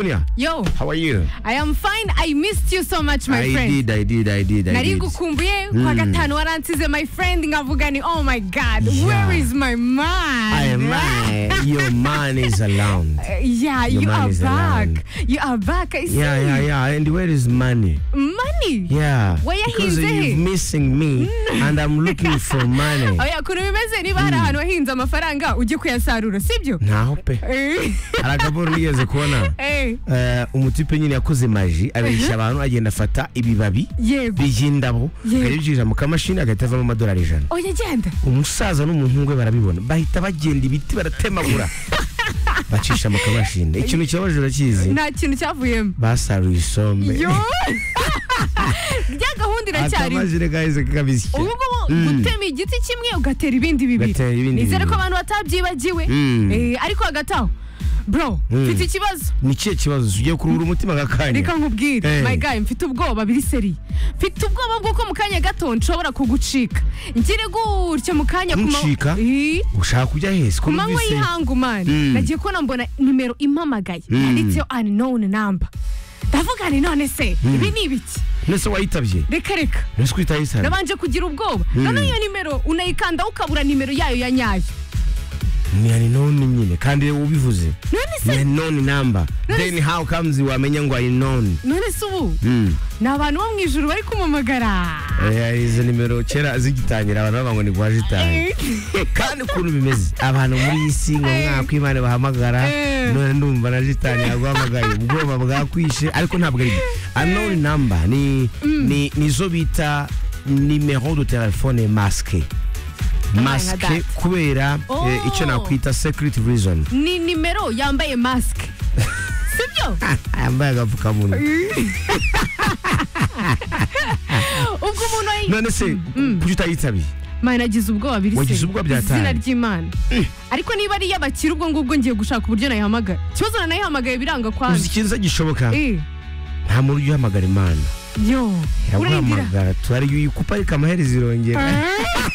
Dunia. Yo, How are you? I am fine. I missed you so much, my I friend. did, I did, I did, I nari did. ngukumbuye kwa gatanu waransize my friend nkavuga ni oh my god where is my man I am man. Your man is around. Uh, yeah Your you man are is back around. you are back I see Yeah, yeah, yeah. And where is money? money Yeah. Where he because is you're he? missing me and I'm looking for money. oya kuntu bimeze niba hari ahantu wahinze amafaranga ujye kuyasarura sibyo ntahope Eh, hari agaburo nigeze kubona eh, eh, umutipe nyine yakoze maji abeshya abantu agenda afata ibibabi yego by'indabo Yego. akabibyiza mu kamashini agahita avamo amadolari ijana oya genda umusaza n'umuhungu we barabibona bahita bagenda ibiti baratemagura bacisha mu kamashini ikintu kibabaje urakizi nta kintu cyavuyemo basaruye isombe yo rya gahunda iracyariho akamashini kahise kabisya ubu ngubu gutema igiti kimwe ugatera ibindi bibiri Ugatera ibindi nizere ko bibiri. abantu batabyibagiwe Mm. Eh, ariko hagati aho bro mfite ikibazo ni ikihe kibazo ugiye kuruhura umutima agakanya reka nkubwire Eh. my guy mfite ubwoba biri seri mfite ubwoba bw'uko mu kanya gato nshobora kugucika ngire gutya mu kanya ku ma- Kuncika? Eh, ushaka kujya hese ku ko manywa numvise- y'ihangu mani Mm. nagiye kubona mbona nimero impamagaye Mm. yanditseho unknown number ndavuga ni none se ibi ni ibiki nese wayitabye reka reka nese kwitaye sana nabanje kugira ubwoba none iyo nimero unayikanda ukabura nimero yayo ya nyayo ni aninoni nyine kandi ubivuze none ni se aninoni namba None- then how comes wamenya ngo aninoni none se ubu Mm. ni abantu bo mu ijuru bari kumamagara Eh, izo nimero kera zigitangira abantu bavuga ngo ni kwa jitani Eh, kandi ukuntu bimeze abantu muri iyi si ngo Eh. mwaka imana bahamagara Eh. none ndumva na jitani yaguhamagaye ubwoba bwakwishe ariko ntabwo ari byo aninoni namba ni ni- nizo bita nimero de telefone masque masque data. kubera Oh. eh, icyo nakwita secret reason ni nimero yambaye masike sibyo yambaye agapfukamunwa ubwo umuntu ayi- none se kuki utayitabiye mani nagize ubwoba biri Wagize se. ubwoba byataye. izina ry'imana ariko niba ari iy'abakire ubwo ngubwo ngiye gushaka uburyo nayihamagara ikibazo nanayihamagaye biranga uzi kwanjye ikintu gishoboka Eh, nta muntu ujya uhamagara imana yo urayidira iraguhamagara turariyo uyikupa ariko amaherezo irongera Eh,